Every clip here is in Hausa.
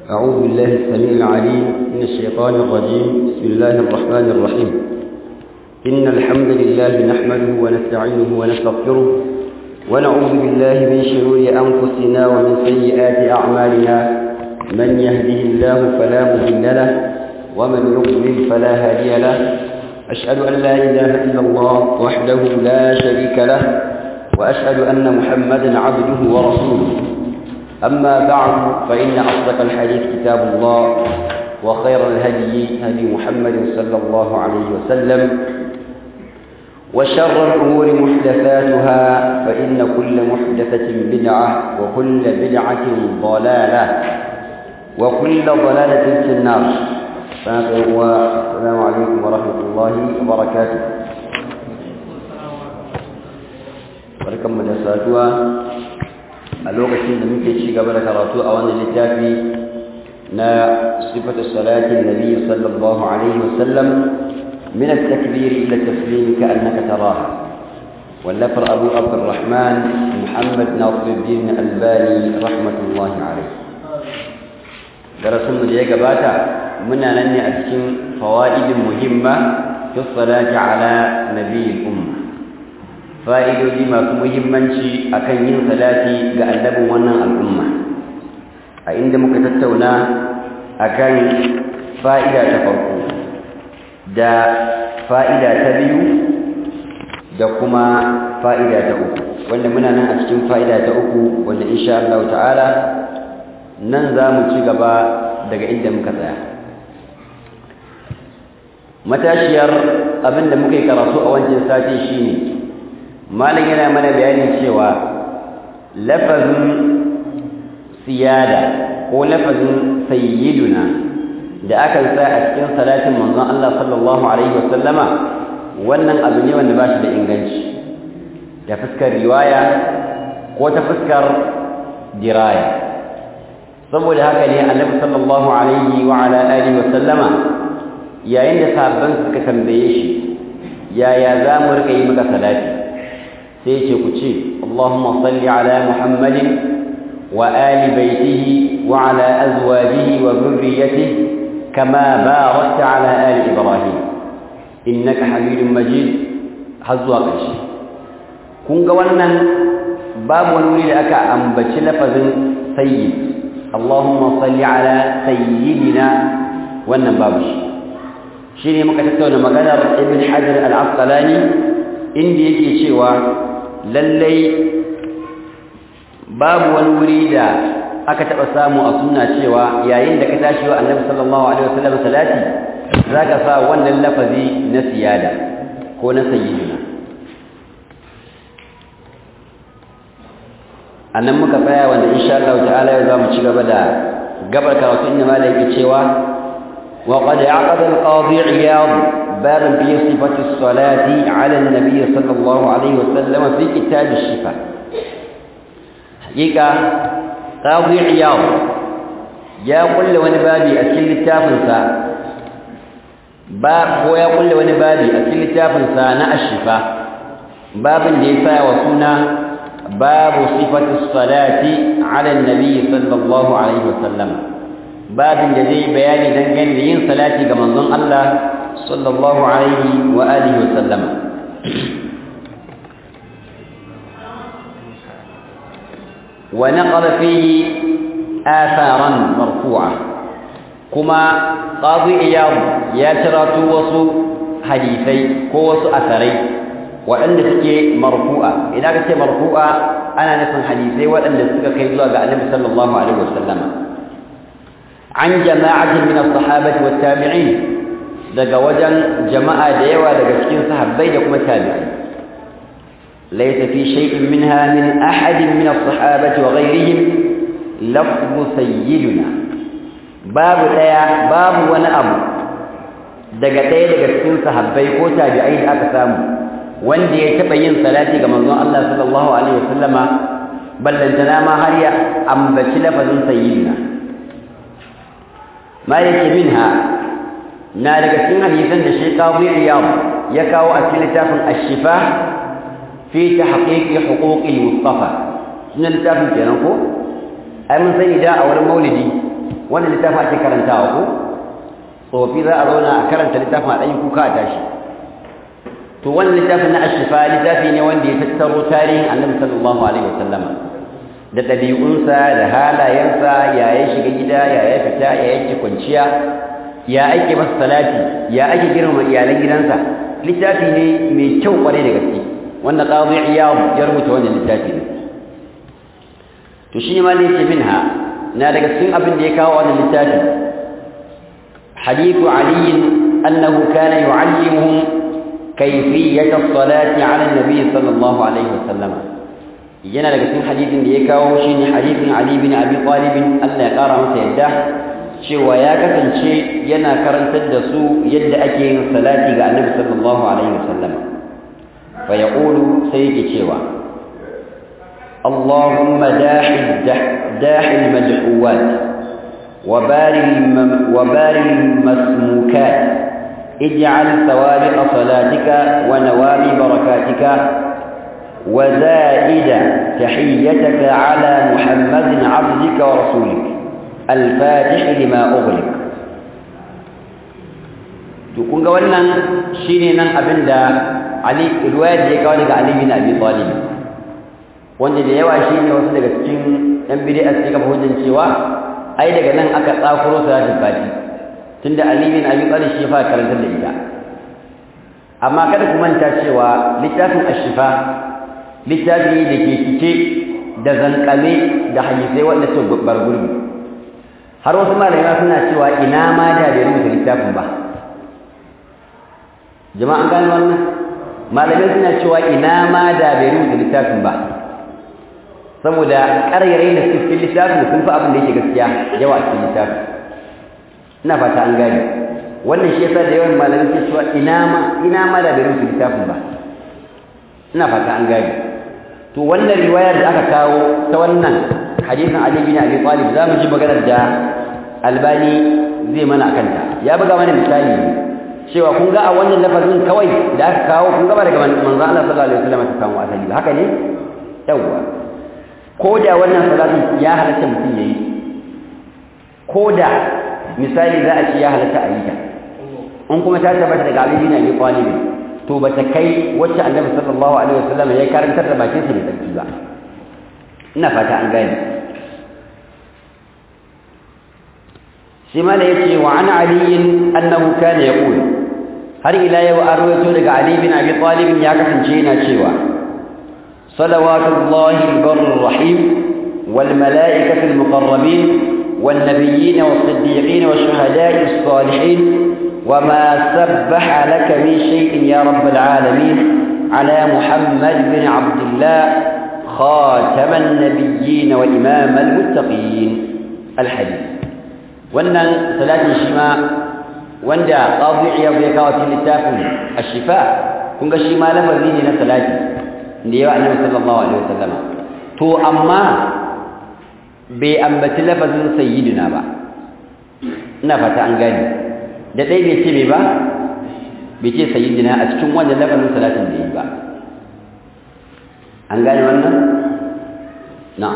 أعوذ بالله السميع العليم من الشيطان الرجيم بسم الله الرحمن الرحيم إن الحمد لله نحمده ونستعينه ونستغفره ونعوذ بالله من شرور أنفسنا ومن سيئات أعمالنا من يهده الله فلا مضل له ومن يضلل فلا هادي له أشهد أن لا إله إلا الله وحده لا شريك له وأشهد أن محمدا عبده ورسوله أما بعد فإن أصدق الحديث كتاب الله وخير الهدي هدي محمد صلى الله عليه وسلم وشر الأمور محدثاتها فإن كل محدثة بدعة وكل بدعة ضلالة وكل ضلالة في النار السلام عليكم ورحمة الله وبركاته barkan mu da saduwa a lokacin da muke ci gaba da karatu a wannan littafi na sifatu salatin nabi sallallahu alaihi wasallam min at-takbir ila at-taslim ka'annaka taraha wallafar abu abdurrahman muhammad nasiruddin albani rahmatullahi alaihi darasin mu da ya gabata muna nan ne a cikin fawaidin muhimma fi salati ala nabiyil umma fa'idoji masu muhimmanci akan yin salati ga annabin wannan al'umma a inda muka tattauna akan fa'ida ta farko da fa'ida ta biyu da kuma fa'ida ta uku wanda muna nan a cikin fa'ida ta uku wanda insha Allah ta'ala nan za mu ci gaba daga inda muka tsaya matashiyar abinda muka yi karatu a wancan sati shine malam yana mana bayanin cewa lafazin siyada ko lafazin sayyiduna da aka sa a cikin salatin manzon Allah sallallahu alaihi wasallama wannan abu ne wanda ba shi da inganci da fuskar riwaya ko ta fuskar diraya saboda haka ne annabi sallallahu alaihi wa ala alihi wasallama yayin da sahabban suka tambaye shi yaya za mu rika yi maka salati sai ce ku ce Allahumma salli ala Muhammadin wa ali baitihi wa ala azwajihi wa dhurriyyatihi kama barakta ala ali Ibrahim innaka Hamidum Majid har zuwa ƙarshe kun ga wannan babu wani wuri da aka ambaci lafazin sayyid Allahumma salli ala sayyidina wannan babu shi shine muka tattauna maganar Ibn Hajar al-Asqalani inda yake cewa lallai babu wani wuri da aka taɓa samu a sunna cewa yayin da ka tashi wa annabi sallallahu alaihi wasallam salati zaka sa wannan lafazi na siyada ko na sayyidina annan muka tsaya wanda insha Allah ta'ala yau zamu ci gaba da gabar karatu inda malai yake cewa wa qad aqada al-qadi iyad باب في صفة الصلاة على النبي صلى الله عليه وسلم في كتاب الشفاء حقيقة قاضي عياض يا قل ونبابي أكل التافنسا باب هو يقول ونبابي أكل التافنسا نا الشفاء باب ليسا وسنة باب صفة الصلاة على النبي صلى الله عليه وسلم باب الذي بيان دنجن لين صلاتي كما الله صلى الله عليه وآله وسلم ونقل فيه آثارا مرفوعة كما قاضي إياض ياترات وصو حديثي كوص أثري وأن تكي مرفوعة إذا كنت مرفوعة أنا نفهم حديثي وأن تكي كيزوا النبي صلى الله عليه وسلم عن جماعة من الصحابة والتابعين daga wajen jama'a da yawa daga cikin sahabbai da kuma tabi'ai laysa fi shay'in minha min ahadin min as-sahabati wa ghayrihim lafzu sayyiduna babu daya babu wani abu daga daya daga cikin sahabbai ko tabi'ai da aka samu wanda ya taba yin salati ga manzon Allah sallallahu alaihi wasallama ballantana ma har ya ambaci lafazin sayyidina ma yake minha na daga cikin hadisan da Sheikh Qadi Iyad ya kawo a cikin littafin Ash-Shifa fi tahqiq huquq al-Mustafa sunan littafin kenan ko ai mun sani da a wurin Maulidi wannan littafin ake karantawa ko tsofi za a zauna a karanta littafin a ɗanyi kuka a tashi to wannan littafin na ashifa littafi ne wanda ya tattaro tarihin annabi sallallahu alaihi wasallam da ɗabi'unsa da halayensa ya ya shiga gida ya ya fita ya yake kwanciya ya ake masa salati ya ake girmama iyalan gidansa littafi ne mai kyau kwarai da gaske wanda qadi iyad ya rubuta wannan littafi ne to shi ma ne ce minha na daga cikin abin da ya kawo wannan littafi hadithu ali annahu kana yu'allimuhum kayfiyat as-salati 'ala an-nabi sallallahu alaihi wasallam yana daga cikin hadithin da ya kawo shine hadithin ali bin abi talib Allah ya kara masa yadda cewa ya kasance yana karantar da su yadda ake yin salati ga annabi sallallahu alaihi wasallam fa yaqulu sai yake cewa اللهم داح داح المدعوات وباري وباري المسموكات اجعل ثوابت صلاتك ونوامي بركاتك وزائد تحيتك على محمد عبدك ورسولك الفاتح لما أغلق تكون قولنا شيني نن أبندا علي الواد يقول لك علي بن أبي طالب wanda da yawa shi ne wasu daga cikin ɗan bid'a suke kafa hujjan cewa ai daga nan aka tsakuro salatul fati tunda Ali bin Abi Talib shi fa karantar da ita amma kada ku manta cewa littafin Ash-Shifa littafi da ke cike da zankame da hadisai wanda su babbar gurbi har wasu malamai suna cewa ina ma da bai rubuta littafin ba jama'a an gane wannan malamai suna cewa ina ma da bai rubuta littafin ba saboda ƙarairayi da suke cikin littafin sun fi abin da yake gaskiya yawa a cikin littafin ina fata an gane wannan shi yasa da yawan malamai ke cewa ina ma ina ma da bai rubuta littafin ba ina fata an gane to wannan riwayar da aka kawo ta wannan hadisin Ali bin Abi Talib za mu ji maganar da Albani zai mana akan ta ya buga mana misali cewa kun ga a wannan lafazin kawai da aka kawo kun ga ba daga manzo Allah sallallahu alaihi wasallam ta samu asali haka ne yawwa ko da wannan salatin ya halatta mutum yayi ko da misali za a ce ya halatta a yi ta in kuma ta tabbata daga Ali bin Abi Talib to ba ta kai wacce Annabi sallallahu alaihi wasallam ya karantar da bakin sa da tsarki ba ina fata an gane shi ma da yace wa an Ali annahu kana yaqul har ila yau an rawaito daga Ali bin Abi Talib ya kasance yana cewa صلوات الله البر الرحيم والملائكة المقربين والنبيين والصديقين والشهداء الصالحين وما سبح لك من شيء يا رب العالمين على محمد بن عبد الله خاتم النبيين وإمام المتقين الحديث وأن صلاة الشماء وأن قاضي عياض يكاوة للتافن الشفاء كنت الشماء لفظيني لصلاتي da yawa annabi sallallahu alaihi wasallam to amma bai ambaci lafazin sayyidina ba ina fata an gane da dai bai ce me ba bai ce sayyidina a cikin wannan lafazin salatin da yi ba an gane wannan na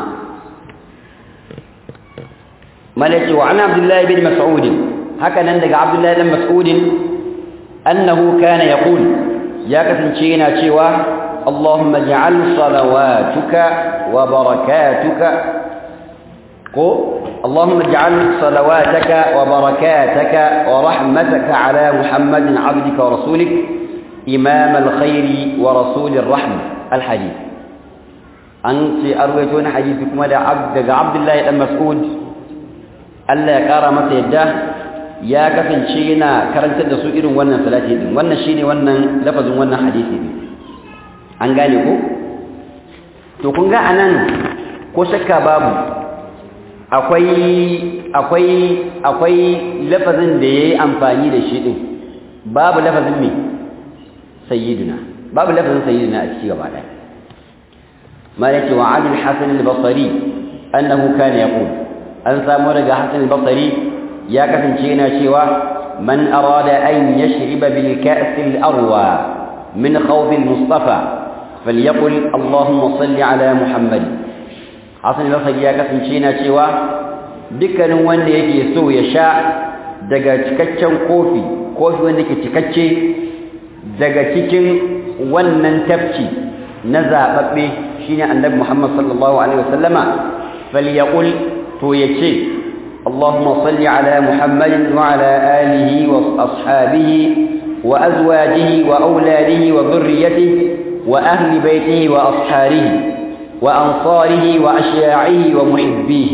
malaki wa ana abdullahi bin mas'ud haka nan daga abdullahi bin mas'ud annahu kana yaqul ya kasance yana cewa اللهم اجعل صلواتك وبركاتك قو اللهم اجعل صلواتك وبركاتك ورحمتك على محمد عبدك ورسولك إمام الخير ورسول الرحمة الحديث أنت أرويتون حديثكم على عبد عبد الله بن مسعود ألا كرمت يده يا كفن شينا كرنت da su irin wannan salati din wannan shine wannan lafazin wannan hadisi din an gane ko to kun ga anan ko shakka babu akwai akwai akwai lafazin da yayi amfani da shi din babu lafazin me sayyiduna babu lafazin sayyiduna a cikin gaba daya malaki wa ali al-hasan al-basri annahu kana yaqul an samu daga hasan al-basri ya kasance yana cewa man arada an yashriba bil ka's al-arwa min khawd al-mustafa فليقل اللهم صل على محمد حسن البصري ya kasance yana cewa dukkanin wanda yake so ya sha daga cikakken kofi kofi wanda ke cikakke daga cikin wannan tafki na zababbe shine annabi Muhammad sallallahu alaihi wasallama falyaqul to yace اللهم صل على محمد وعلى آله وأصحابه وأزواجه وأولاده وذريته وأهل بيته وأصحاره وأنصاره وأشياعه ومحبيه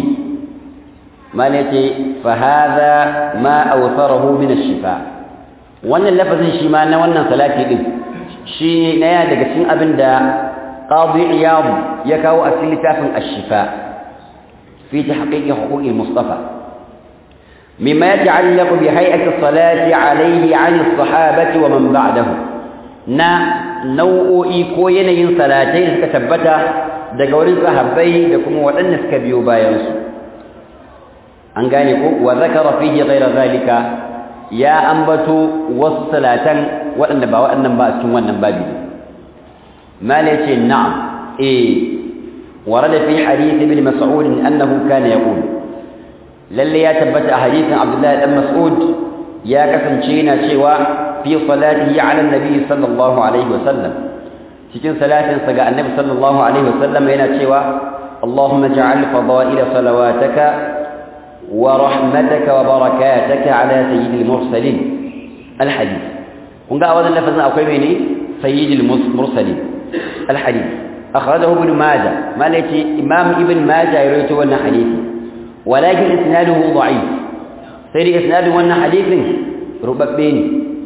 ما التي فهذا ما أوثره من الشفاء وأن اللفظ شمالنا وأن صلاتي إذ شيء نيا daga cikin abin da qadi iyad ya kawo a cikin littafin ash-shifa fi tahqiq huquq al-mustafa مما يتعلق بهيئة الصلاة عليه عن الصحابة ومن بعده نا nau'o'i ko yanayin salatai da suka tabbata daga wurin sahabbai da kuma waɗanda suka biyo bayansu an gane ko wa zakara fihi ghayra zalika ya ambato wasu salatan waɗanda ba waɗannan ba a cikin wannan babi mala yace na'am eh warada fi hadith ibn mas'ud annahu kana yaqul lalle ya tabbata a hadisin abdullahi dan mas'ud ya kasance yana cewa fi salatihi ala annabi sallallahu alaihi wasallam cikin salatin sa ga annabi sallallahu alaihi wasallam yana cewa Allahumma ja'al fadaila salawataka wa rahmataka wa barakataka ala sayyidil mursalin alhadith kun ga wannan lafazin akwai mene sayyidil mursalin alhadith akhrajahu ibn majah malaki imam ibn majah ya rawaito wannan hadisi walakin isnaduhu da'if sai da isnadin wannan hadisin rubabbe ne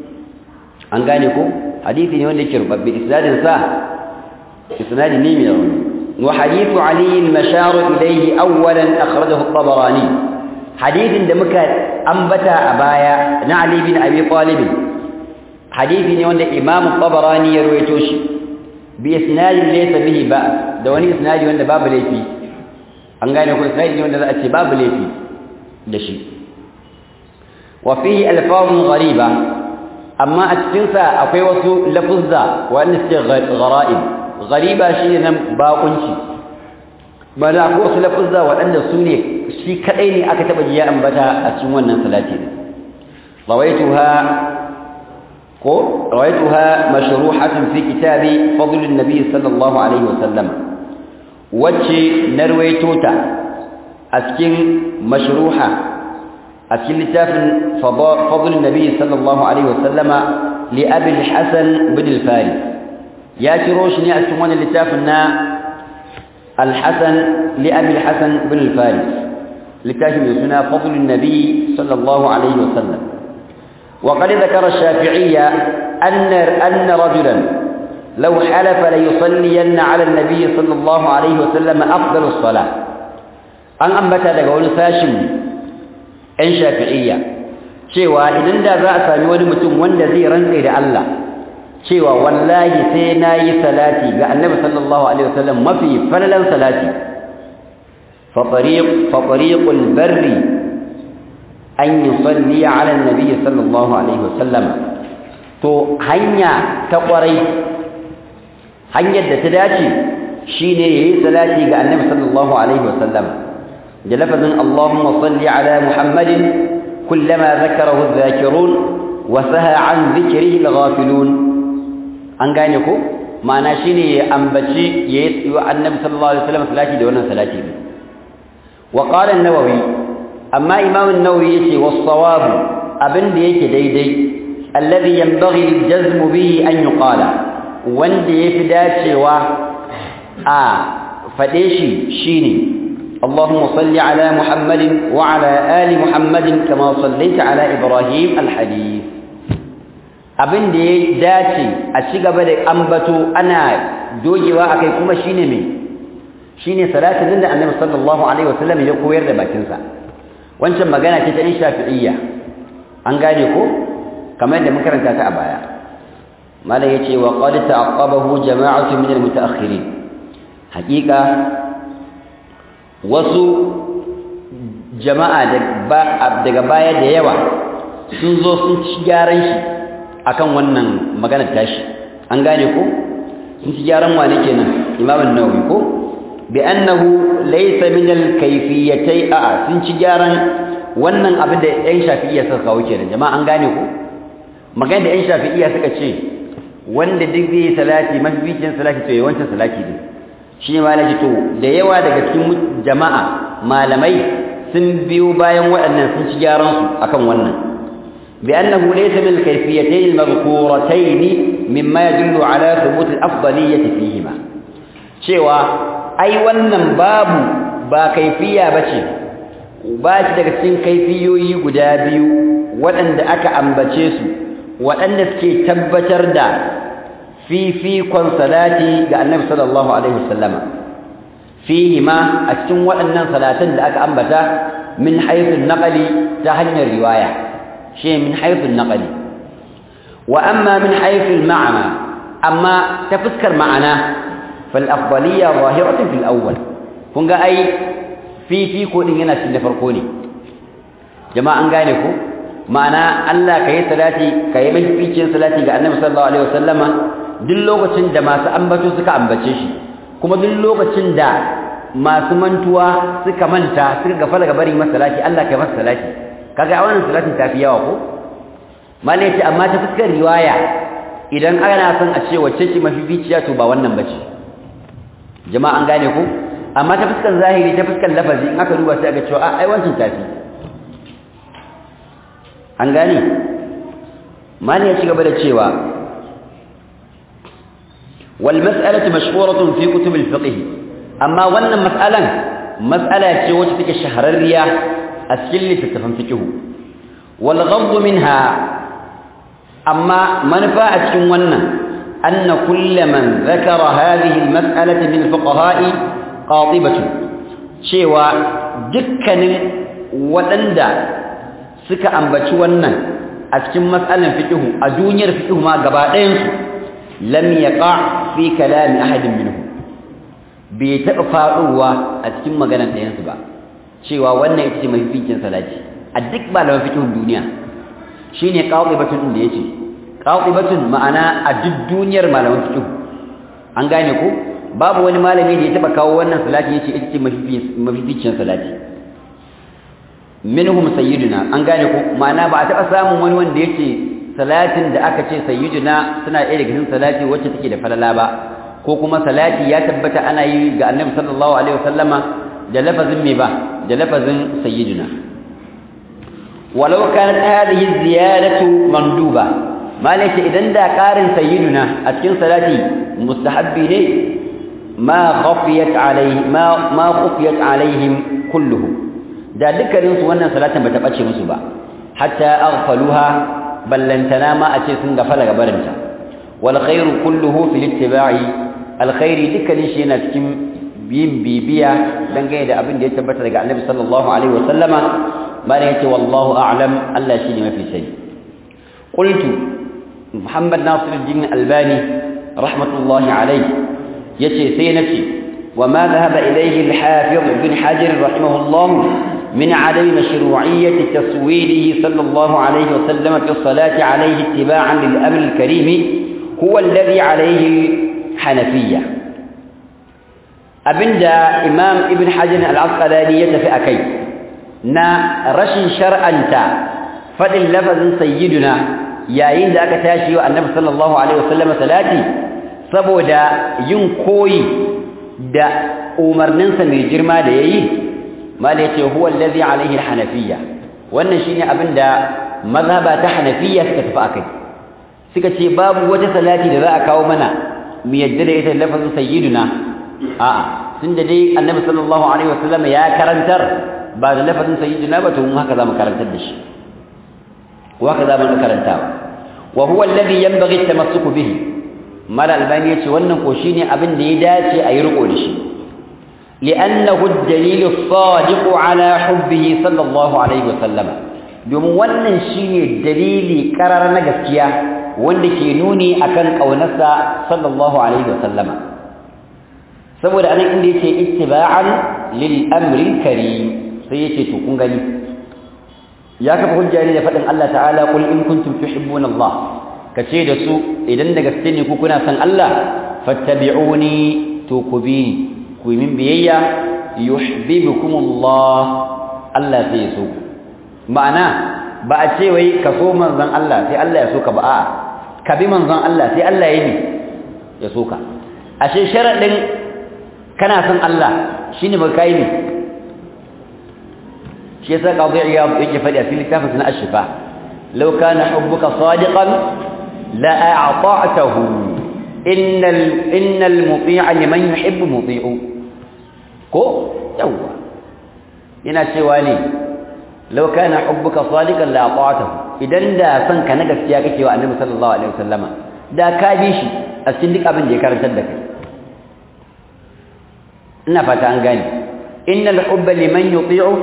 an gane ko hadisi ne wanda yake rubabbe isnadin sa isnadi ne mai rauni wa hadithu ali al-mashar ilayhi awwalan akhrajahu at-tabarani hadithin da muka ambata a baya na ali bin abi talib hadisi ne wanda imam at-tabarani ya rawaito shi bi isnadin laysa bihi ba da wani isnadi wanda babu laifi an gane ko isnadi ne wanda za a ce babu laifi da shi wa fihi alfazun ghariba amma a cikinsa akwai wasu lafuzza wanda suke ghara'ib ghariba shine nan bakunci bala ko wasu lafuzza waɗanda su ne shi kadai ne aka taba jiya ambata a cikin wannan salati rawaituha ko rawaituha mashruhatun fi kitabi fadl an-nabi sallallahu alaihi wasallam wacce narwaito ta a cikin mashruha a cikin littafin fadl nabi sallallahu alaihi wasallama li abi al-hasan bin al-faris ya ciro shi ne a cikin wannan littafin na al-hasan li abi al-hasan bin al-faris littafin mai suna fadl nabi sallallahu alaihi wasallam وقد ذكر الشافعية أن أن رجلا لو حلف ليصلين على النبي صلى الله عليه وسلم أفضل الصلاة أن أنبت لقول ساشم ‘yan shafi'iyya cewa idan da za a sami wani mutum wanda zai rantse da Allah cewa wallahi sai na yi salati ga annabi sallallahu alaihi wasallam mafi falalan salati faɓariƙul barri an yi salli ala nabi sallallahu alaihi wasallam to hanya ta ƙwarai hanyar da ta dace shine yayi salati ga annabi sallallahu alaihi wasallam da lafazin Allahumma salli ala Muhammadin kullama zakarahu adh-dhakirun wa saha an dhikrihi al-ghafilun an gane ko ma'ana shine ya ambaci yayi wa annabi sallallahu alaihi wasallam salati da wannan salati ne wa qala an-nawawi amma imam an-nawawi yace was-sawab abin da yake daidai alladhi yanbaghi al-jazm bihi an yuqala wanda yafi dacewa a fade shi shine اللهم صل على محمد وعلى آل محمد كما صليت على إبراهيم الحديث abin da ya dace a ci gaba da ambato ana dogewa akai kuma shine me shine salatin da Annabi sallallahu alaihi wasallam ya koyar da bakin sa wancan magana ce ta Shafi'iyya an gane ko kamar yadda muka karanta ta a baya mala yace wa qad ta'aqqabahu jama'atu min al-mutaakhirin haqiqa wasu jama'a daga baya da yawa sun zo sun ci gyaran shi akan wannan maganar tashi an gane ko sun ci gyaran wane kenan imamun nawawi ko بأنه ليس من الكيفيتي آه سنشي جارا wannan abin da ƴan shafi'iyya suka kawo kenan jama'a an gane ku magana da ƴan shafi'iyya suka ce wanda duk zai salati mafificin salati to yawancin salati ne shi ma na to da yawa daga cikin jama'a malamai sun biyo bayan waɗannan sun ci gyaran su akan wannan bi annahu laysa min kayfiyatayn al-madhkuratayn mimma yadullu ala thubut al-afdaliyyah fihima cewa ai wannan babu ba kaifiya bace ba shi daga cikin kaifiyoyi guda biyu waɗanda aka ambace su waɗanda suke tabbatar da fifikon salati ga annabi sallallahu alaihi wasallama fihi ma a cikin waɗannan salatan da aka ambata min haythun naqali ta hanyar riwaya shi min haythun naqali wa amma min haythul ma'ana amma ta fuskar ma'ana fal afdaliyya zahiratun fil awwal kun ga ai fifiko din yana cikin da farko ne jama'a an gane ko ma'ana Allah ka yi salati ka yi mafificin salati ga annabi sallallahu alaihi wasallama duk lokacin da masu ambato suka ambace shi kuma duk lokacin da masu mantuwa suka manta suka gafala ga bari masa salati Allah ka yi masa salati kaga a wannan salatin tafi yawa ko malai ce amma ta fuskar riwaya idan ana son a ce wacce ce mafificiya to ba wannan bace jama'a an gane ko amma ta fuskar zahiri ta fuskar lafazi in aka duba sai aka cewa ai wancan tafi an gane mali ya ci gaba da cewa wal mas'alatu mashhuratun fi kutub al fiqh amma wannan mas'alan mas'ala ce wacce take shahararriya a cikin littattafan fiqh wal ghadd minha amma manufa a cikin wannan anna kull man dhakara hadhihi al mas'alati min fuqaha'i qatibatu cewa dukkanin waɗanda suka ambaci wannan a cikin matsalan fiqh a duniyar fiqh ma gaba ɗayan su lam yaqa fi kalami ahadin minhum bai taɓa faɗowa a cikin maganar ɗayan su ba cewa wannan ita ce mafificin salati a duk malaman fiqh duniya shine qatibatun din da yace qatibatun ma'ana a duk duniyar malaman fiqh an gane ko babu wani malami da ya taɓa kawo wannan salati yace ita ce mafificin salati minhum sayyiduna an gane ko ma'ana ba a taɓa samun wani wanda yake salatin da aka ce sayyiduna suna ɗaya daga cikin salati wacce take da falala ba ko kuma salati ya tabbata ana yi ga annabi sallallahu alaihi wasallama da lafazin me ba da lafazin sayyiduna walau kanat hadhihi ziyadatu manduba malaka idan da ƙarin sayyiduna a cikin salati mustahabbi ne ma khafiyat alaihi ma ma khafiyat alaihim kulluhum da dukkaninsu wannan salatin bata bace musu ba hatta aghfaluha ballantana ma a ce sun gafala gabarinta wal khairu kulluhu fil ittiba'i al khairi dukkanin shi yana cikin yin bibiya dangane da abin da ya tabbata daga annabi sallallahu alaihi wasallama bane yace wallahu a'lam Allah shi ne mafi sani qultu muhammad nasiruddin albani rahmatullahi alaihi yace sai nace وما ذهب إليه الحافظ بن حجر رحمه الله من عدم مشروعية تصويره صلى الله عليه وسلم في الصلاة عليه اتباعا للأمر الكريم هو الذي عليه الحنفية أبندا إمام ابن حجر العسقلاني يتفئ كي نا رشن شرعا تا فدل لفظ سيدنا يا إن ذاك تاشي النبي صلى الله عليه وسلم صلاتي saboda yin koyi da umarninsa mai girma da yayi mala yace huwa allazi alaihi alhanafiyya wannan shine abinda mazhaba ta hanafiyya suka tafi akai suka ce babu wata salati da za a kawo mana mu yadda da ita lafazin sayyiduna a'a tunda dai annabi sallallahu alaihi wasallam ya karantar ba da lafazin sayyiduna ba to mun haka zamu karantar da shi wa haka zamu karantawa wa huwa alladhi yanbaghi at-tamassuku bihi mala albani yace wannan ko shine abin da ya dace a yi riko da shi li'annahu ad-dalil as-sadiq ala hubbihi sallallahu alaihi wasallam domin wannan shine dalili karar na gaskiya wanda ke nuni akan kaunarsa sallallahu alaihi wasallam saboda anan inda yake ittiba'an lil amri karim sai yace to kun gani ya kafa hujja ne da fadin Allah ta'ala qul in kuntum tuhibbuna Allah kace da su idan da gaske ne ku kuna san Allah fattabi'uni to ku bi ku yi min biyayya yuhibbukumullah Allah sai so ma'ana ba a ce wai ka so manzon Allah sai Allah ya so ka ba a'a ka bi manzon Allah sai Allah ya yi ya so ka ashe sharadin kana son Allah shine ba kai ne shi yasa qadi iyad yake fadi a cikin littafin na ash-shifa law kana hubbuka sadiqan la a'ta'tahu innal innal muti'a liman yuhibbu muti'u ko yawa yana cewa ne law kana hubbuka sadiqan la a'ta'tahu idan da son ka na gaskiya kake wa annabi sallallahu alaihi wasallama da ka bi shi a cikin duk abin da ya karantar da kai ina fata an gane innal hubba liman yuti'u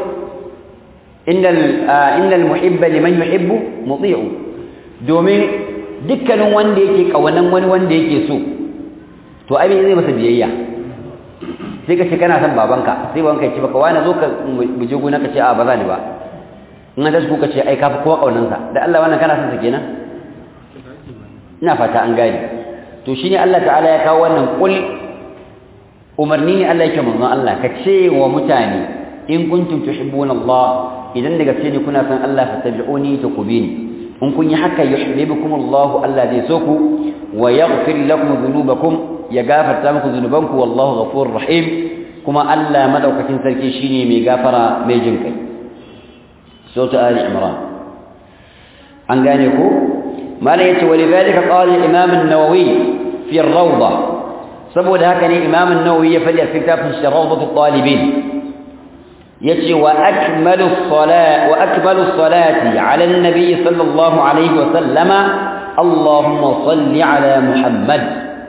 innal innal muhibba liman yuhibbu muti'u domin dukkanin wanda yake kawanan wani wanda yake so to ai zai masa biyayya sai ka ce kana son babanka sai babanka ya ce baka wani zo ka buje gona ka ce a ba za ni ba in an tashi ka ce ai kafi kowa kaunansa da Allah wannan kana son sa kenan ina fata an gane to shine Allah ta'ala ya kawo wannan kul umarni ne Allah yake manzon Allah ka ce wa mutane in kuntum tuhibbuna Allah idan daga ce ne kuna san Allah fattabi'uni tuqbini in kun yi haka yuhibbukum Allah Allah zai so ku wa yaghfir lakum dhunubakum ya gafarta muku dhunubanku wallahu ghafurur rahim kuma Allah madaukakin sarki shine mai gafara mai jin kai sura ali imran an gane ku mala yace walidhalika qala al-imam an-nawawi fi ar-rawdah saboda haka ne imam an-nawawi ya fadi a cikin tafsir sharawdat talibin yace wa akmalu salat wa akmalu salati ala an-nabi sallallahu alayhi wa sallama allahumma salli ala muhammad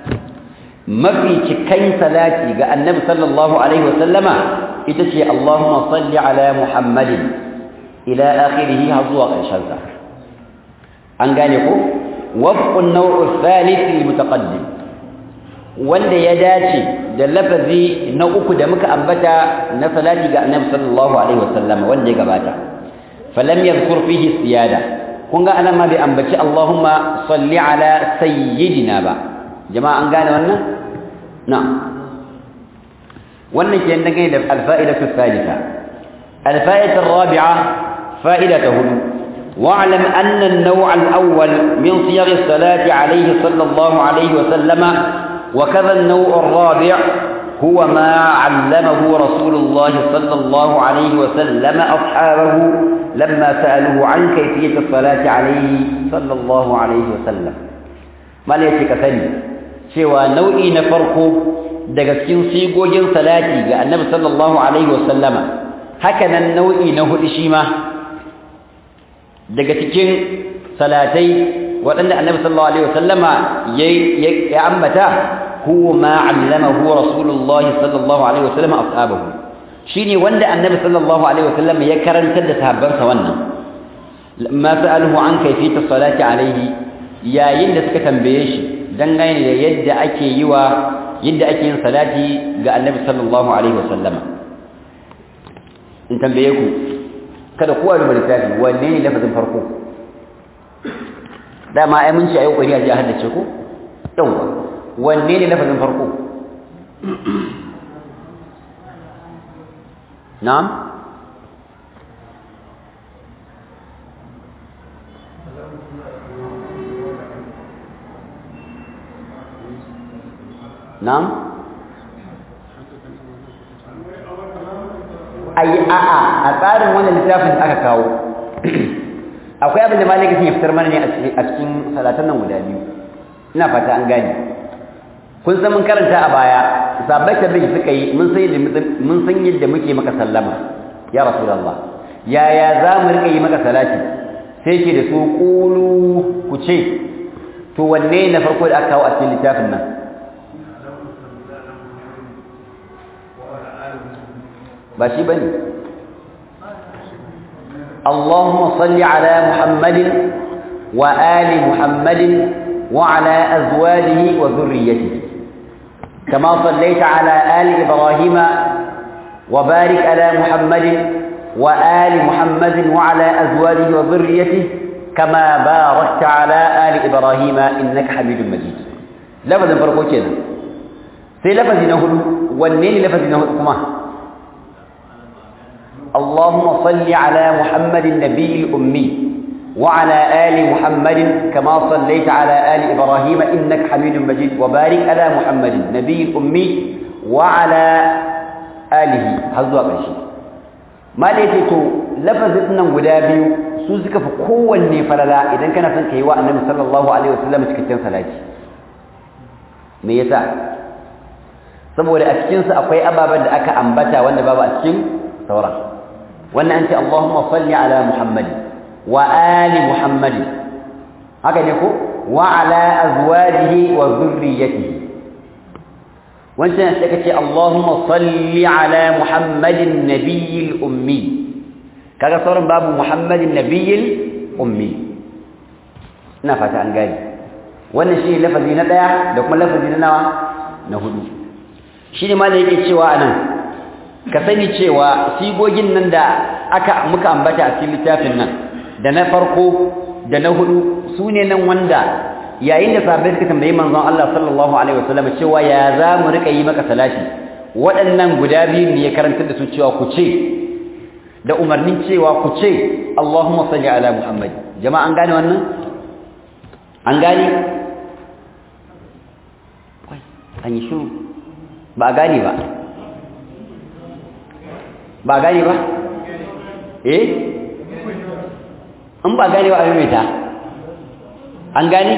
mafi cikan salati ga annabi sallallahu alaihi wa sallama ita ce allahumma salli ala muhammadin ila akhirih har zuwa ƙarshen sa an gane ko wafqun naw'u thalith al-mutaqaddim wanda ya dace da lafazi na uku da muka ambata na salati ga annabi sallallahu alaihi wasallam wanda ya gabata falam yadhkur fihi siyada kun ga anan ma bai ambaci Allahumma salli ala sayyidina ba jama'a an gane wannan na'am wannan ke dangane da alfa'idatu thalitha alfa'idatu ar-rabi'a fa'idatuhu واعلم أن النوع الأول من صيغ الصلاة عليه صلى الله عليه وسلم وكذا النوع الرابع هو ما علمه رسول الله صلى الله عليه وسلم أصحابه لما سألوه عن كيفية الصلاة عليه صلى الله عليه وسلم ما ليتك ثاني سوى نوعي نفرق daga cikin sigogin salati ga annabi sallallahu alaihi wasallama haka nan nau'i na hudu shi ma daga cikin salatai waɗanda annabi sallallahu alaihi wasallama ya ambata huwa ma allamahu rasulullah sallallahu alaihi wasallam ashabahu shine wanda annabi sallallahu alaihi wasallam ya karantar da sahabbansa wannan lamma sa'aluhu an kayfiyat salati alaihi yayin da suka tambaye shi dangane da yadda ake yi wa yadda ake yin salati ga annabi sallallahu alaihi wasallam in tambaye ku kada kowa da littafi wanne ne lafazin farko dama ai mun ce ayi kokari a ji a haddace ko yawa wanne ne lafazin farko na'am na'am ai a'a a tsarin wannan littafin aka kawo akwai abin da malika ya fitar mana ne a cikin salatan nan guda biyu ina fata an gane kun san mun karanta a baya sabai tabbiji suka yi mun san yadda mun san yadda muke maka sallama ya rasulullah yaya za mu rika yi maka salati sai ke da su qulu ku ce to wanne na farko da aka kawo a cikin littafin nan ba shi bane اللهم صل على محمد وآل محمد وعلى أزواجه وذريته كما صليت على آل إبراهيم وبارك على محمد وآل محمد وعلى أزواجه وذريته كما باركت على آل إبراهيم إنك حميد مجيد لفظ فرقو كده في لفظ نهل wanne ne lafazi na hudu kuma اللهم صل على محمد النبي الأمي وعلى آل محمد كما صليت على آل إبراهيم إنك حميد مجيد وبارك على محمد النبي الأمي وعلى آله هذا قرشي ما ليتو لفظتنا غدابيو su suka fi kowanne falala idan kana son kai wa annabi sallallahu alaihi wasallam cikakken salati me yasa saboda a cikin su akwai ababen da aka ambata wanda babu a cikin sauran wannan an ce Allahumma salli ala Muhammad wa ali Muhammad haka ne ko wa ala azwajihi wa dhurriyyatihi wancan sai ka ce Allahumma salli ala Muhammadin nabiyil ummi kaga sauran babu Muhammadin nabiyil ummi ina fata an gani wannan shi lafazi na daya da kuma lafazi na nawa na hudu shi ne ma da yake cewa anan ka sani cewa sigogin nan da aka muka ambata a cikin littafin nan da na farko da na hudu su ne nan wanda yayin da sahabbai suka tambayi manzon Allah sallallahu alaihi wasallam cewa ya za mu rika yi maka salati waɗannan guda biyu ne ya karantar da su cewa ku ce da umarnin cewa ku ce Allahumma salli ala Muhammad jama'a an gane wannan an gane an yi shiru ba a gane ba ba a gane ba eh in ba gane ba a maimaita an gane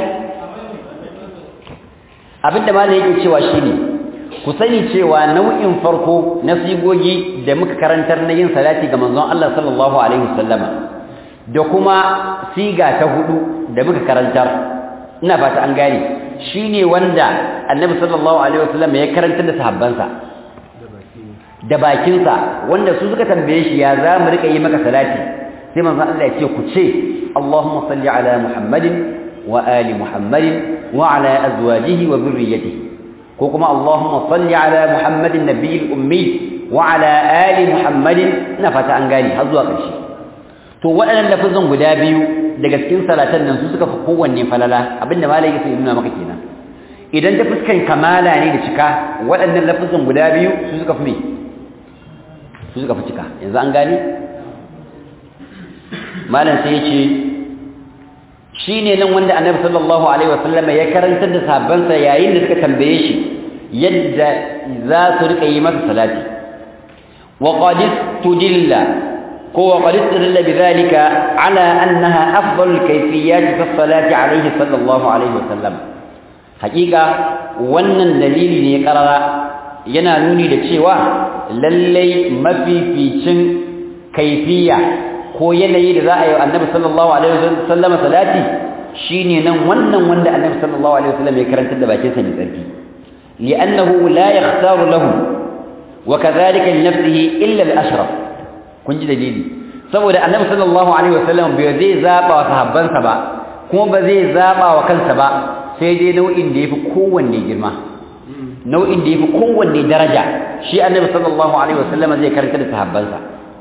abinda ma yake cewa shine ku sani cewa nau'in farko na sigogi da muka karantar na yin salati ga manzon Allah sallallahu alaihi wasallama da kuma siga ta hudu da muka karantar ina fata an gane shine wanda annabi sallallahu alaihi wasallam ya karantar da sahabbansa da bakinsa wanda su suka tambaye shi ya za mu rika yi maka salati sai manzon Allah ya ce ku ce Allahumma salli ala Muhammadin wa ali Muhammadin wa ala azwajihi wa dhurriyyatihi ko kuma Allahumma salli ala Muhammadin nabiyil ummi wa ala ali Muhammadin ina fata an gane har zuwa ƙarshe to waɗannan lafazan guda biyu daga cikin salatan nan su suka fi kowanne falala abinda malai yake nuna maka kenan idan ta fuskan kamala ne da cika waɗannan lafazan guda biyu su suka fi me su suka fi cika yanzu an gane malam sai yace shine nan wanda annabi sallallahu alaihi wasallam ya karantar da sahabbansa yayin da suka tambaye shi yadda za su rika yi masa salati wa qad tudilla ko wa qad tudilla bidhalika ala annaha afdal kayfiyat fi salati alaihi sallallahu alaihi wasallam hakika wannan dalili ne karara yana nuni da cewa lallai mafificin kaifiya ko yanayi da za a yi annabi sallallahu alaihi wasallam salati shine nan wannan wanda annabi sallallahu alaihi wasallam ya karanta da bakin sa mai tsarki li'annahu la yakhtaru lahu wa kadhalika li nafsihi illa al-ashraf kun ji dalili saboda annabi sallallahu alaihi wasallam bai zai zaba wa sahabbansa ba kuma ba zai zaba wa kansa ba sai dai nau'in da yafi kowanne girma nau'in da yafi kowanne daraja shi annabi sallallahu alaihi wasallam zai karanta da sahabbansa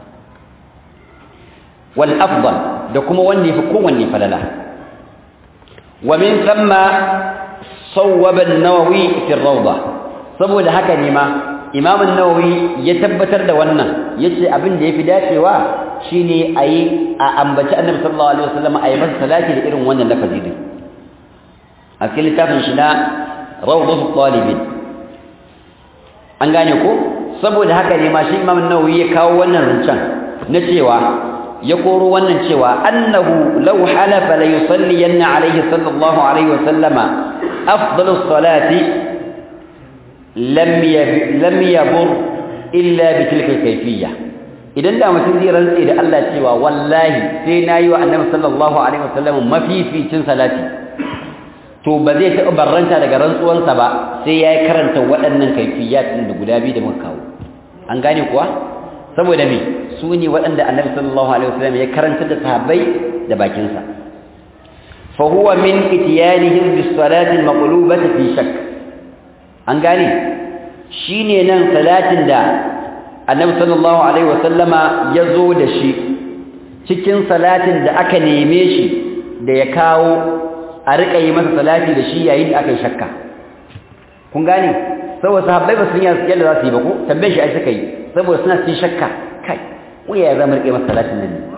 wal afdal da kuma wanda yafi kowanne falala wa min thumma sawwaba an-nawawi fi ar-rawda saboda haka ne ma imam an-nawawi ya tabbatar da wannan yace abin da yafi dacewa shine ayi a ambaci annabi sallallahu alaihi wasallam ayi masa salati da irin wannan lafazi din a cikin littafin shi na rawdatu talibin an gane ko saboda haka ne ma shi imam an-nawawi ya kawo wannan rancen na cewa ya koro wannan cewa annahu law halafa la yusalliyanna alayhi sallallahu alaihi wasallama afdalus salati lam lam yabur illa bi tilka kayfiyya idan da mutum zai rantsi da Allah cewa wallahi sai nayi wa annabi sallallahu alaihi wasallam mafificin salati to ba zai taɓa barranta daga rantsuwansa ba sai ya karanta waɗannan kaifiyat ɗin da guda biyu da muka kawo an gane kuwa saboda me su ne waɗanda annabi sallallahu alaihi wasallam ya karanta da sahabbai da bakinsa fa huwa min itiyanihim bis salati al maqlubati fi shakk an gane shine nan salatin da annabi sallallahu alaihi wasallama ya zo da shi cikin salatin da aka neme shi da ya kawo a riƙa yi masa salati da shi yayin da aka yi shakka kun gane saboda sahabbai ba sun yi yadda za su yi ba ko tambaye shi ai suka yi saboda suna cikin shakka kai wuya ya zama rike masa salatin nan ne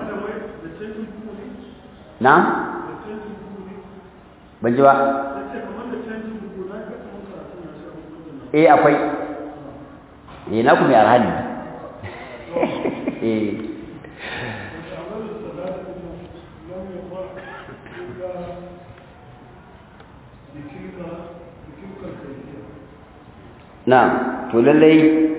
na ban ji ba eh akwai eh na ku mai arhani eh na to lallai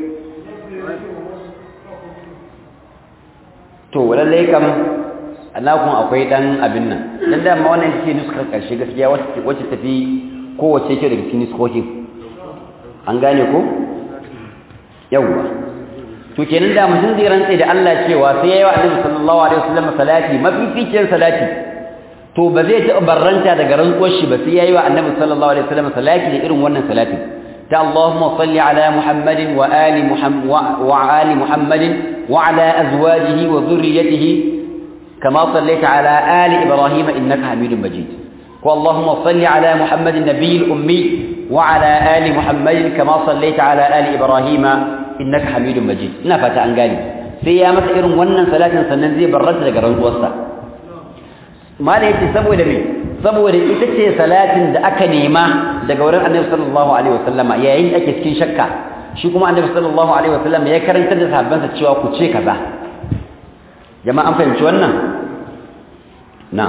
to lallai kam annakun akwai dan abin nan dan dama wannan take nuskar karshe gaskiya wacce tafi kowace ke daga cikin nuskokin an gane ko yawwa to kenan da mutum zai rantsa da Allah cewa sai yayi wa Annabi sallallahu alaihi wasallam salati mafificin salati to ba zai taɓa barranta daga rantsuwar shi ba sai yayi wa Annabi sallallahu alaihi wasallam salati da irin wannan salatin ta Allahumma salli ala Muhammadin wa ali Muhammad wa ali Muhammadin wa ala azwajihi wa dhurriyyatihi kama sallaita ala ali Ibrahim innaka Hamidum Majid ko Allahumma salli ala Muhammadin nabiyil ummi wa ala ali Muhammadin kama sallaita ala ali Ibrahim innaka Hamidum Majid ina fata an gane sai ya masa irin wannan salatin sannan zai barranta daga rantsuwarsa mala yake saboda me saboda ita ce salatin da aka nema daga wurin annabi sallallahu alaihi wasallama yayin da ake cikin shakka shi kuma annabi sallallahu alaihi wasallama ya karantar da sahabbansa cewa ku ce kaza jama'a an fahimci wannan na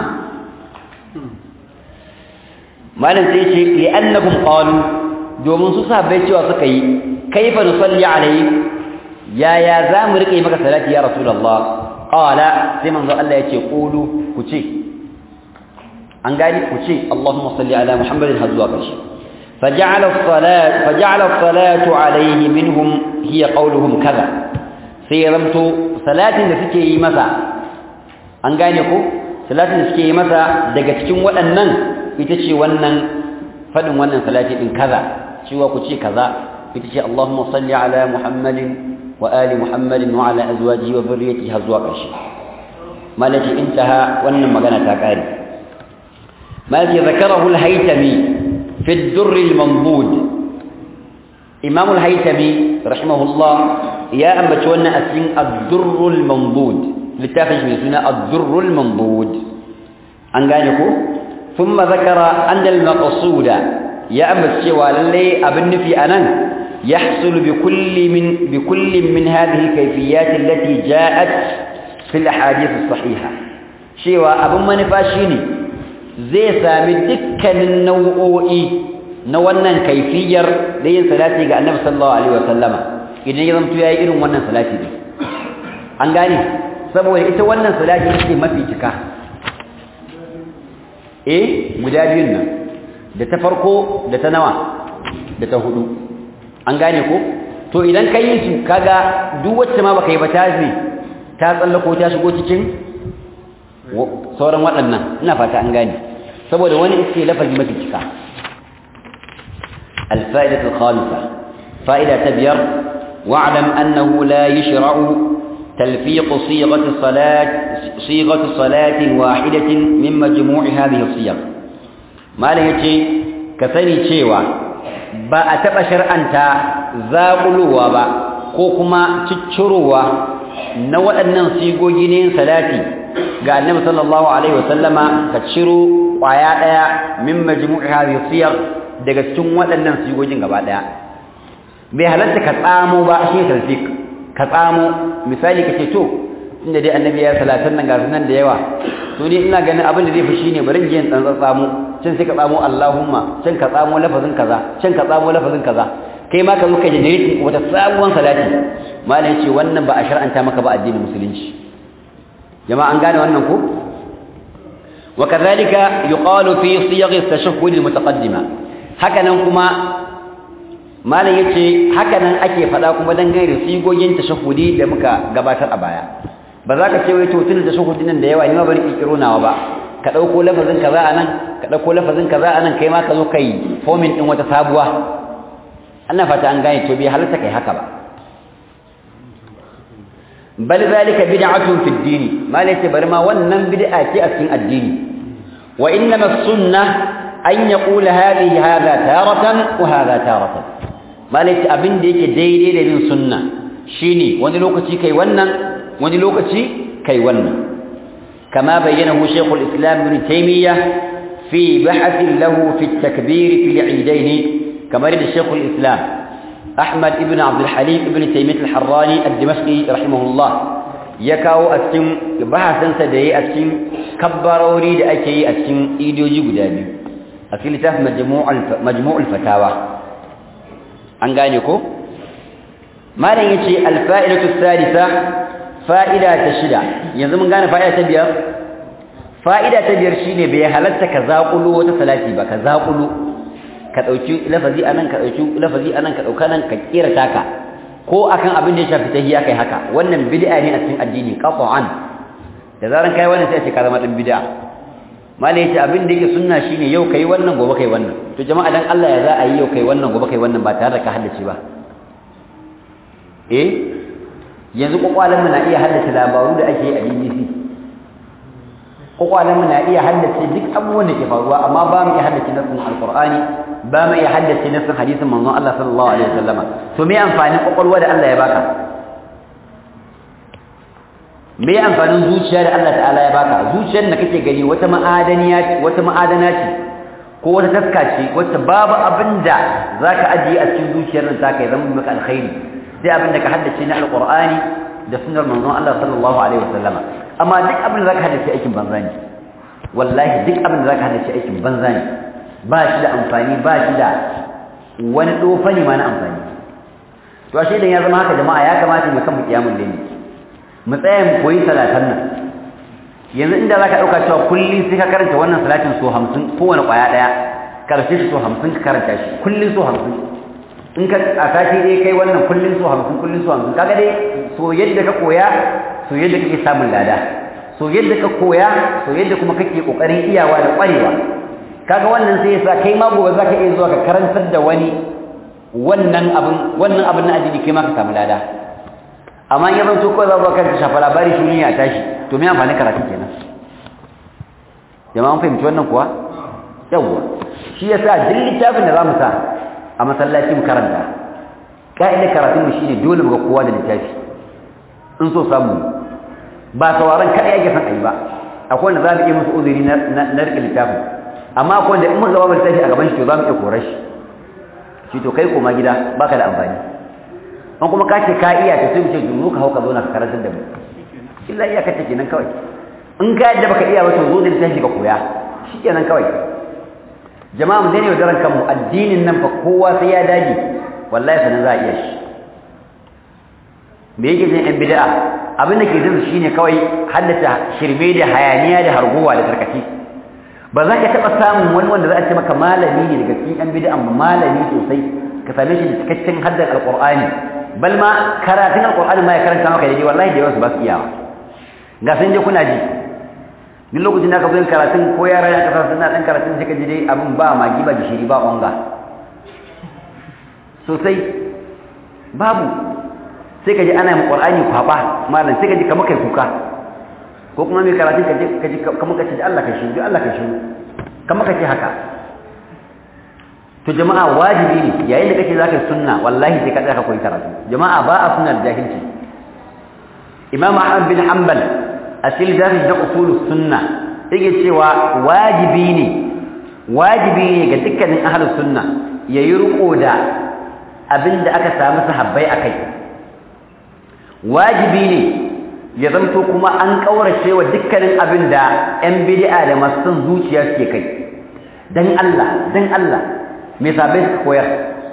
malam sai ce li'annahum qalu domin su sahabbai cewa suka yi kaifa nusalli alaihi ya ya za mu rike maka salati ya rasulullah qala sai manzo Allah ya ce qulu ku ce an gani ku ce Allahumma salli ala Muhammadin har zuwa ƙarshe faja'ala as-salat faja'ala as-salatu alayhi minhum hiya qawluhum kaza sai ya zamto salatin da suke yi masa an gane ko salatin da suke yi masa daga cikin waɗannan ita ce wannan fadin wannan salati din kaza cewa ku ce kaza ita ce Allahumma salli ala Muhammadin wa ali Muhammadin wa ala azwajihi wa dhurriyyatihi har zuwa ƙarshe malaki intaha wannan magana ta kare malaki zakarahu al-haytami fi ad-durr al-manbud imam al-haytami rahimahullah ya ambaci wannan a cikin ad-durr al-manbud littafin shi mai suna ad-durr al-manbud an gane ko thumma zakara anna al-maqsuda ya ambaci cewa lalle abin nufi anan يحصل بكل من بكل من هذه الكيفيات التي جاءت في الاحاديث الصحيحه شيوا abin manufa shine zai sami dukkanin nau'o'i na wannan kaifiyar da yin salati ga Annabi sallallahu alaihi wasallama idan ya zanto yayi irin wannan salati din an gane saboda ita wannan salati ce mafi cika eh guda biyun nan da ta farko da ta nawa da ta hudu an gane ko to idan ka yi su kaga duk wacce ma baka yi ba ta zai ta tsallako ta shigo cikin sauran waɗannan ina fata an gane saboda wani iske lafazi mafi cika الفائدة الخامسة فائدة تبير واعلم أنه لا يشرع تلفيق صيغة الصلاة صيغة صلاة واحدة من مجموع هذه الصيغ ما لهيتي كثني شيوا ba a taɓa shar'anta zaƙulowa ba ko kuma ciccirowa na waɗannan sigogi ne salati ga annabi sallallahu alaihi wasallama ka ciro ƙwaya ɗaya min majmu'i hadhihi siyar daga cikin waɗannan sigogin gaba ɗaya bai halatta ka tsamo ba shi talfik ka tsamo misali ka ce to inda dai annabi ya salatan nan ga nan da yawa to ni ina ganin abin da zai fi shine bari in je in tsantsan tsamo can sai ka tsamo Allahumma can ka tsamo lafazin kaza can ka tsamo lafazin kaza kai ma ka zo ka generate wata sabuwar salati malam ce wannan ba a shar'anta maka ba addinin musulunci jama'a an gane wannan ko wa kadhalika yuqalu fi siyagh at-tashahhud al-mutaqaddima hakanan kuma malam yace hakanan ake fada kuma dangane da sigogin tashahhudi da muka gabatar a baya ba za ka ce wai to tun tashahhudin nan da yawa ni ma bari kikiro nawa ba ka ɗauko lafazin kaza a nan ka ɗauko lafazin kaza a nan kai ma ka zo kai fomin ɗin wata sabuwa ana fata an gane to bai halatta kai haka ba bal zalika bid'atun fi ad-din malai ce bari ma wannan bid'a ce a cikin addini wa innama sunnah an yaqula hadhihi hadha taratan wa hadha taratan malaki abin da yake daidai da bin sunna shine wani lokaci kai wannan wani lokaci kai wannan kama bayyanahu shaykhul islam ibn taymiyyah fi bahth lahu fi at-takbir fi al-eidain kama da shaykhul islam ahmad ibn abd al-halim ibn taymiyyah al-harrani ad-dimashqi rahimahullah ya kawo a cikin bahasansa da yayi a cikin kabbarori da ake yi a cikin idoji guda biyu a cikin littafin majmu'ul fatawa an gane ko malam yace alfa'idatu salisa fa'ida ta shida yanzu mun gane fa'ida ta biyar fa'ida ta biyar shine bai halatta ka zaƙulo wata salati ba ka zaƙulo ka dauki lafazi anan ka dauki lafazi anan ka dauka nan ka kira taka ko akan abin da ya shafi tahiyya kai haka wannan bid'a ne a cikin addini qat'an da zaran kai wannan sai ce ka zama dan bid'a malai yace abin da yake sunna shine yau kai wannan gobe kai wannan to jama'a dan Allah ya za a yi yau kai wannan gobe kai wannan ba tare da ka haddace ba eh yanzu kokwalan mu na iya haddace labaru da ake yi a BBC kokwalan mu na iya haddace duk abubuwan da ke faruwa amma ba mu iya haddace nassin alqur'ani ba mu iya haddace nassin hadisin manzon Allah sallallahu alaihi wasallama to me amfanin kokwalwa da Allah ya baka me amfanin zuciya da Allah ta'ala ya baka zuciyar da kake gani wata ma'adaniya wata ma'adana ce ko wata taska ce wacce babu abinda zaka ajiye a cikin zuciyar nan taka ya zama maka alkhairi sai abinda ka haddace na alqur'ani da sunnar manzon Allah sallallahu alaihi wasallama amma duk abin da zaka haddace aikin banza ne wallahi duk abin da zaka haddace aikin banza ne ba shi da amfani ba shi da wani dofa ne ma na amfani to ashe idan ya zama haka jama'a ya kamata mu kan mu kiyamul layli mu tsaya mu koyi salatan nan yanzu inda zaka dauka cewa kullun sai ka karanta wannan salatin so 50 kowane kwaya daya karshe shi so 50 ka karanta shi kullun so 50 in ka a sati dai kai wannan kullun so 50 kullun so 50 kaga dai so yadda ka koya so yadda kake samun lada so yadda ka koya so yadda kuma kake kokarin iyawa da kwarewa kaga wannan sai yasa kai ma gobe zaka iya zuwa ka karantar da wani wannan abin wannan abin na addini kai ma ka samu lada amma in ya zanto kawai za zuwa kan shafa labari shi ya tashi to me amfani karatu kenan jama'a mun fahimci wannan kuwa yawwa shi yasa duk littafin da za mu sa a masallaci mu karanta ka'idar karatun mu shine dole mu ga kowa da littafi in so samu ba sauraron kaɗai ake son a yi ba akwai wanda za mu iya musu uzuri na riƙe littafin amma akwai wanda in muka gaba littafi a gaban shi to za mu iya korar shi shi to kai koma gida baka da amfani an kuma ka ce ka iya ta sai mu ce dunu ka hau ka zo na ka karantar da mu illa iya kace kenan kawai in ka yadda baka iya ba to zo da littafi ka koya shi kenan kawai jama'a mu daina yaudaran kanmu addinin nan fa kowa sai ya dage wallahi sanan za a iya shi me yake jin yan bid'a abin da ke jin shine kawai haddata shirme da hayaniya da harguwa da tarkaci ba za ka taɓa samun wani wanda za a ce maka malami ne daga cikin yan bid'a malami sosai ka same shi da cikakken haddar alqur'ani bal ma karatun alqur'ani ma ya karanta maka daidai wallahi da yawa su ba su iyawa ga sun je kuna ji duk lokacin da ka zo karatun ko yara ya kasa suna dan karatun sai ka ji dai abin ba magi ba gishiri ba onga sosai babu sai ka ji ana yin qur'ani kwaba malam sai ka ji kamar kai kuka ko kuma mai karatun ka ji ka ji kamar ka ce Allah ka shi Allah ka shi kamar ka ce haka to jama'a wajibi ne yayin da kake zaka sunna wallahi sai ka tsaya ka koyi karatu jama'a ba a sunnar jahilci imam ahmad bin hanbal a cikin littafin na usulus sunna yake cewa wajibi ne wajibi ne ga dukkanin ahlus sunna yayi riko da abinda aka samu sahabbai akai wajibi ne ya zanto kuma an kaurace wa dukkanin abinda yan bid'a da masu son zuciya suke kai dan Allah dan Allah me sabai suka koyar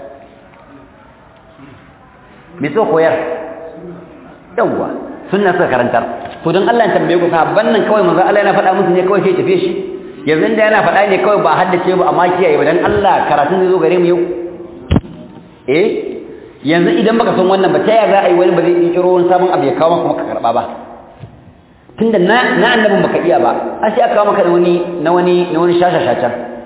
me so koyar yawwa sunna suka karantar to dan Allah ya tambaye ku sahabban nan kawai manzo Allah yana faɗa musu ne kawai sai tafi shi yanzu da yana faɗa ne kawai ba haddace ba amma kiyaye ba dan Allah karatun zai zo gare mu yau eh yanzu idan baka san wannan ba ta yaya za a yi wani ba zai kiro wani sabon abu ya kawo maka ka karba ba tunda na na annabin baka iya ba a sai aka kawo maka da wani na wani na wani shasha shasha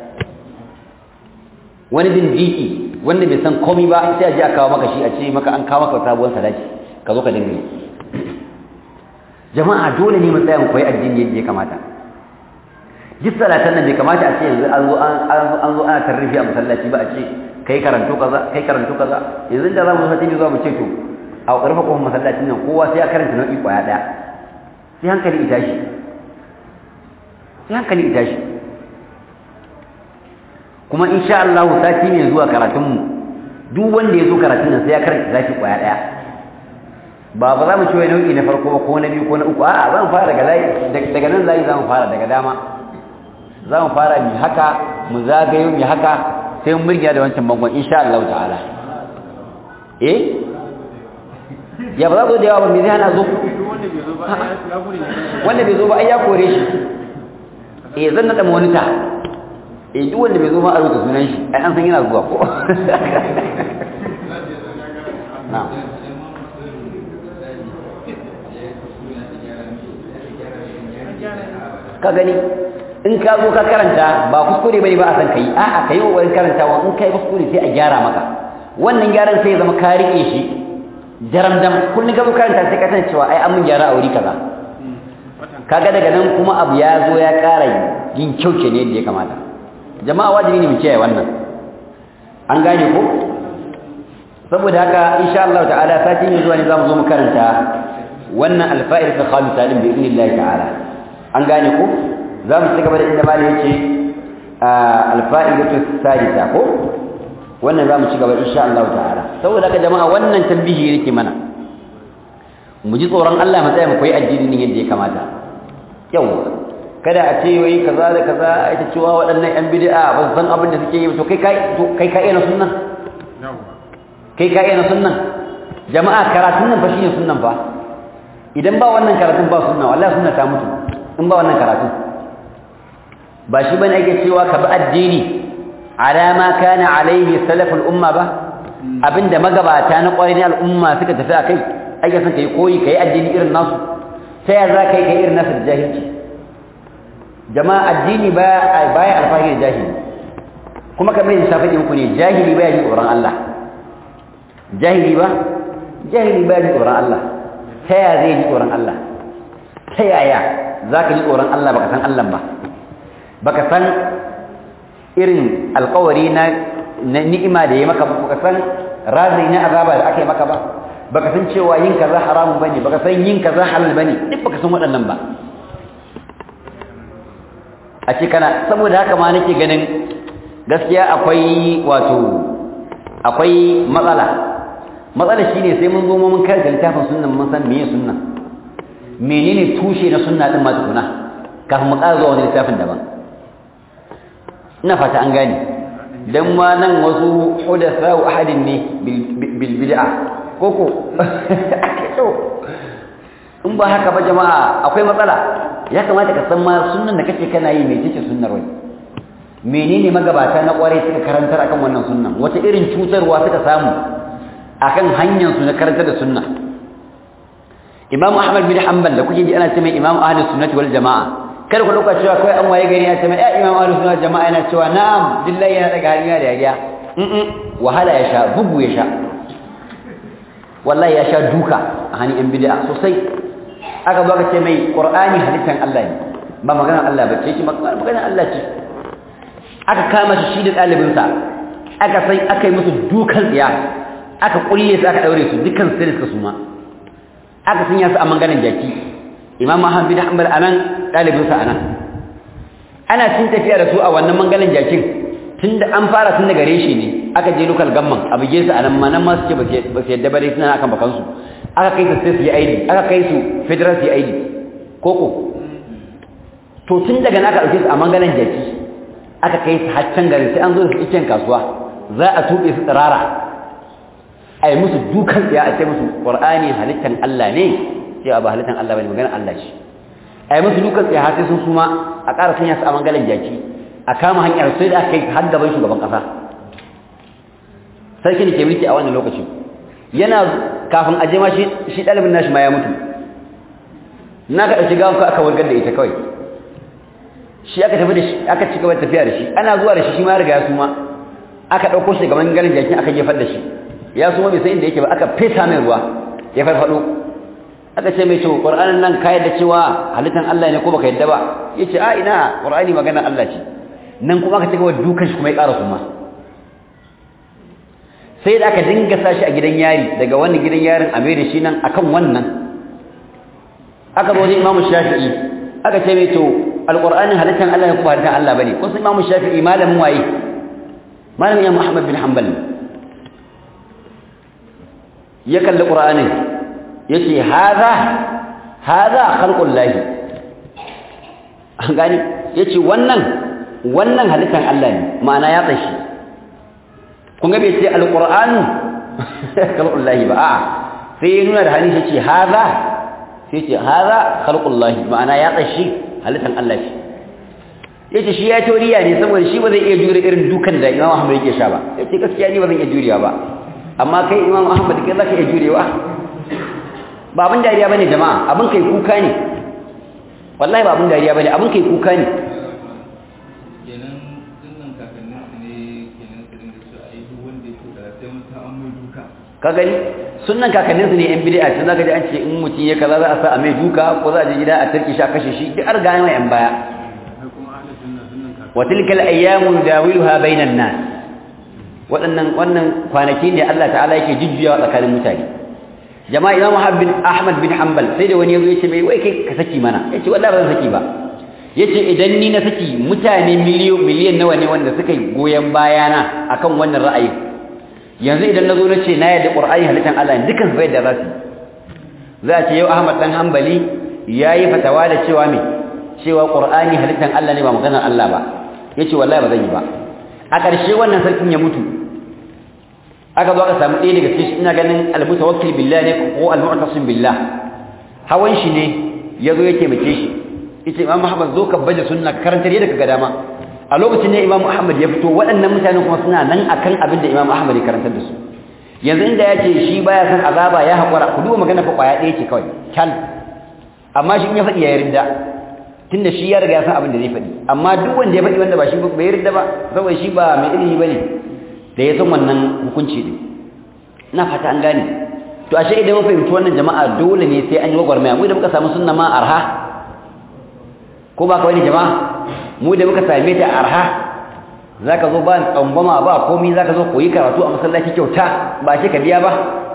wani dindiki wanda bai san komai ba sai a je a kawo maka shi a ce maka an kawo maka sabuwar sadaki ka zo ka dinga yi jama'a dole ne mu tsaya mu koyi addini yadda ya kamata duk salatan nan bai kamata a ce yanzu an zo an zo ana tarrifi a masallaci ba a ce kai karanto kaza kai karanto kaza yanzu da za mu sati zuwa mu ce to a ƙarfa kofar masallacin nan kowa sai ya karanta nau'i ƙwaya ɗaya sai hankali ita shi sai hankali ita shi kuma insha Allah sati ne zuwa karatunmu duk wanda ya zo karatun nan sai ya karanta zaki ƙwaya ɗaya ba ba za mu ci wai nau'i na farko ba ko na biyu ko na uku a'a za mu fara daga layi daga nan layi za mu fara daga dama za mu fara mi haka mu zagayo mi haka sai mun murgiya da wancan bangon insha Allah ta'ala eh ya ba za zo da yawa ba me zai hana zo wanda bai zo ba ai ya kore shi eh zan nada monita eh duk wanda bai zo ba a rubuta sunan shi ai an san yana zuwa ko na'am ka gani in ka zo ka karanta ba kuskure bane ba a san kai a'a kai kokarin karantawa in kai kuskure sai a gyara maka wannan gyaran sai ya zama ka rike shi daramdam kullun ka zo karanta sai ka san cewa ai an mun gyara a wuri kaza kaga daga nan kuma abu ya zo ya ƙara yin kyau ne yadda ya kamata jama'a wajibi ne mu kiyaye wannan an gane ko saboda haka insha Allah ta'ala satin yanzu ne zamu zo mu karanta wannan alfa'il ta khamisa din bi idnillah ta'ala an gane ko za mu ci gaba da inda malai yace alfa'ilatu sadisa ko wannan za mu ci gaba insha Allah ta'ala saboda haka jama'a wannan tambihi yake mana mu ji tsoron Allah mu tsaya mu koyi addini yadda ya kamata yau kada a ce wai kaza da kaza ita cewa waɗannan yan bid'a ba su san abin da suke yi to kai kai to kai kai na sunnan kai kai na sunnan jama'a karatun nan fa shine sunnan fa idan ba wannan karatun ba sunna wallahi sunna ta mutu in ba wannan karatun ba shi bane ake cewa ka bi addini ala ma kana alaihi salaful umma ba abinda magabata na ƙwarin al'umma suka tafi akai ake son kai koyi kai addini irin nasu sai ya za kai kai irin nasu da jahilci jama'a addini baya baya alfahari da jahili kuma kamar yadda shafi muku ne jahili baya ji tsoron Allah jahili ba jahili baya ji tsoron Allah ta yaya zai ji tsoron Allah ta yaya za ka ji tsoron Allah baka san Allah ba baka san irin alkawari na ni'ima da ya maka baka san razai na azaba da aka yi maka ba baka san cewa yin kaza haramun bane baka san yin kaza halal bane duk baka san waɗannan ba a ce kana saboda haka ma nake ganin gaskiya akwai wato akwai matsala matsala shine sai mun zo mun karanta littafin sunnan mun san meye sunna menene tushe na sunna din ma tukuna kafin mu ƙara zuwa wani littafin daban ina fata an gane dan ma nan wasu hudatha wa ahadin ne bil bid'a koko in ba haka ba jama'a akwai matsala ya kamata ka san ma sunnan da kake kana yi mai take sunnar wai menene magabata na kware suka karantar akan wannan sunnan wata irin cutarwa suka samu akan hanyar su na karantar da sunna Imam Ahmad bin Hanbal da kuke ji ana cewa Imam Ahlus Sunnah wal Jamaa kada ku dauka cewa kai an waye gari ya ce ya Imam Ahlus Sunnah Jamaa yana cewa na'am billahi yana daga hanya da yariya mm wahala ya sha bugu ya sha wallahi ya sha duka a hannun yan bid'a sosai aka zo aka ce mai qur'ani halittan Allah ne ba maganar Allah ba ce shi maganar Allah ce aka kama shi shi da ɗalibinsa aka sai aka yi musu dukan tsiya aka kulle su aka daure su dukkan sai suka suma aka sanya su a manganan jaki imam Ahmad bin Hanbal anan ɗalibinsa anan ana cin tafiya da su a wannan mangalan jakin tunda an fara tun daga reshe ne aka je local gamman a buge su anan ma nan ma suke ba su yadda bare suna akan bakansu aka kai su sai su yi aidi aka kai su federal su yi aidi koko to tun daga na aka ɗauke su a mangalan jaki aka kai su haccan garin sai an zo da su icen kasuwa za a tuɓe su tsirara a yi musu dukan tsaya a ce musu ƙwar'ani halittan Allah ne sai ba halittan Allah bane maganar Allah ce a yi musu dukan tsaya har sai sun suma a ƙara sanya su a mangalan jaki a kama hanyar sai da aka kai har gaban shugaban ƙasa sarki ne ke mulki a wannan lokacin yana kafin aje ma shi ɗalibin nashi ma ya mutu na ka ɗauki gawan aka wargar da ita kawai shi aka tafi da shi aka ci gaba da tafiya da shi ana zuwa da shi shi ma ya riga ya suma aka ɗauko shi daga ganin jakin aka jefar da shi ya suma bai san inda yake ba aka fesa mai ruwa ya farfaɗo aka ce mai to qur'anin nan ka yadda cewa halittan Allah ne ko baka yadda ba yace a ina qur'ani magana Allah ce nan kuma aka cigaba dukan shi kuma ya ƙara kuma sai da aka dinga sashi a gidan yari daga wannan gidan yarin a mai da shi nan akan wannan aka zo wajen imamu shafi'i aka ce mai to alqur'anin halittan Allah ne ko halittan Allah bane kun san imamu shafi'i malamin waye malamin ya Muhammad bin Hanbal ya kalli qur'anin yace hadha hadha khalqul lahi an gani yace wannan wannan halittan Allah ne ma'ana ya tsashi kun ga bai ce alqur'anu khalqul lahi ba a'a sai ya nuna da hannun shi ce hadha sai ce hadha khalqul lahi ma'ana ya tsashi halittan Allah ce yace shi ya toriya ne saboda shi ba zai iya jure irin dukan da Imam Ahmad yake sha ba yace gaskiya ni ba zan iya jurewa ba amma kai Imam Ahmad kai zaka iya jurewa ba abin dariya bane jama'a abin kai kuka ne wallahi ba abin dariya bane abin kai kuka ne kenan sunan kakannin su ne kenan su dinga cewa ai duk wanda ya tura sai mutum an mai duka ka gani sunnan kakannin su ne yan bid'a tun zaka ji an ce in mutum ya kaza za a sa a mai duka ko za a je gida a tarki shi a kashe shi duk an ga mai yan baya sai kuma ahli sunna sunan kakannin wa tilkal ayyamu dawiluha bainan nas waɗannan wannan kwanaki ne Allah ta'ala yake jujjuyawa tsakanin mutane jama'a Imam Ahmad bin Hanbal sai da wani yazo yace mai wai kai ka saki mana yace wallahi ba zan saki ba yace idan ni na saki mutane miliyon miliyan nawa ne wanda suka yi goyen bayana akan wannan ra'ayi yanzu idan nazo nace na yadda Qur'ani halittan Allah ne dukan bai da rasu za a ce yau Ahmad dan Hanbali yayi fatawa da cewa me cewa Qur'ani halittan Allah ne ba maganar Allah ba yace wallahi ba zan yi ba a ƙarshe wannan sarkin ya mutu aka zo aka samu ɗaya daga cikin ina ganin al-mutawakkil billah ne ko al-mu'tasim billah hawan shi ne ya zo ya taimake shi yace Imam Muhammad zo ka baje sunna karantar yadda kaga dama a lokacin ne Imam Ahmad ya fito waɗannan mutanen kuma suna nan akan abin da Imam Ahmad ya karantar da su yanzu inda ya ce shi baya san azaba ya haƙura ku duba magana fa kwaya ɗaya ce kawai kyal amma shi in ya faɗi ya yarda tunda shi ya riga ya san abin da zai faɗi amma duk wanda ya faɗi wanda ba shi bai yarda ba saboda shi ba mai ilimi bane da ya san wannan hukunci din ina fata an gane to ashe idan mun fahimci wannan jama'a dole ne sai an yi gwagwarmaya mu da muka samu sunna ma arha ko ba ka wani jama'a mu da muka same ta arha zaka zo ba tsangwama ba komai zaka zo koyi karatu a masallaci kyauta ba shi ka biya ba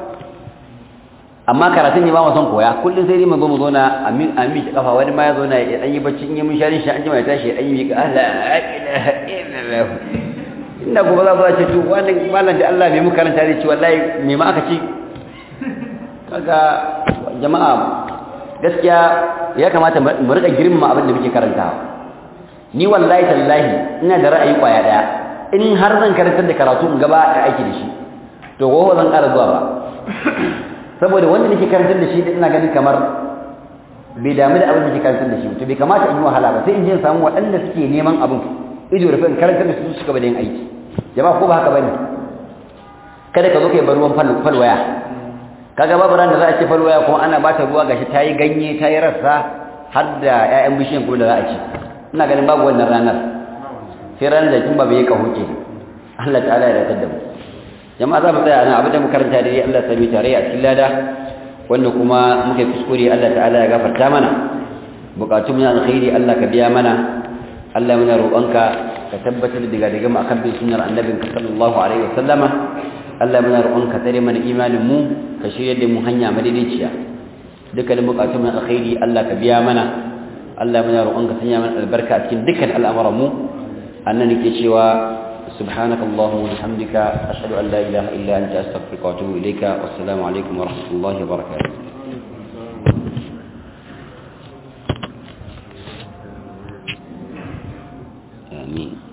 amma karatun ne ba mu son koya kullum sai dai mu zo mu zo na amin amin shi kafa wani ma ya zo na ya dan yi bacci in yi mun shari shi an jima ya tashi ya dan yi ka Allah ilaha illallah inda gobe za ku ce to wannan malam da Allah mai mu karanta da ci wallahi me ma aka ci kaga jama'a gaskiya ya kamata mu rika girmama abin da muke karantawa ni wallahi tallahi ina da ra'ayi kwaya daya in har zan karantar da karatu in gaba a aiki da shi to gobe zan ƙara zuwa ba saboda wanda nake karantar da shi ina ganin kamar bai damu da abin da nake karantar da shi to bai kamata in yi wahala ba sai in je in samu waɗanda suke neman abin ido rufe in karantar da su suka bada yin aiki jama'a ko ba haka bane kada ka zo kai bar ruwan falwaya kaga babu ran da za a ce falwaya kuma ana bata ruwa gashi ta yi ganye ta yi rassa har da ƴaƴan bishiyan kuma da za a ci ina ganin babu wannan ranar sai ranar da tun ba bai kaho ke Allah ta'ala ya dace da mu jama'a za mu tsaya nan abin da mu karanta da Allah sami tare a cikin lada wanda kuma muke kuskure Allah ta'ala ya gafarta mana bukatun mu na alkhairi Allah ka biya mana Allah muna roƙonka ka tabbatar da daga mu akan bin sunnar annabinka sallallahu alaihi wasallama Allah muna roƙonka tare mana imanin mu ka shirya da mu hanya madaidaiciya dukkanin bukatun mu na alkhairi Allah ka biya mana Allah muna roƙonka sanya mana albarka a cikin dukkan al'amuran mu annan nake cewa سبحانك اللهم وبحمدك أشهد أن لا إله إلا أنت أستغفرك وأتوب إليك والسلام عليكم ورحمة الله وبركاته آمين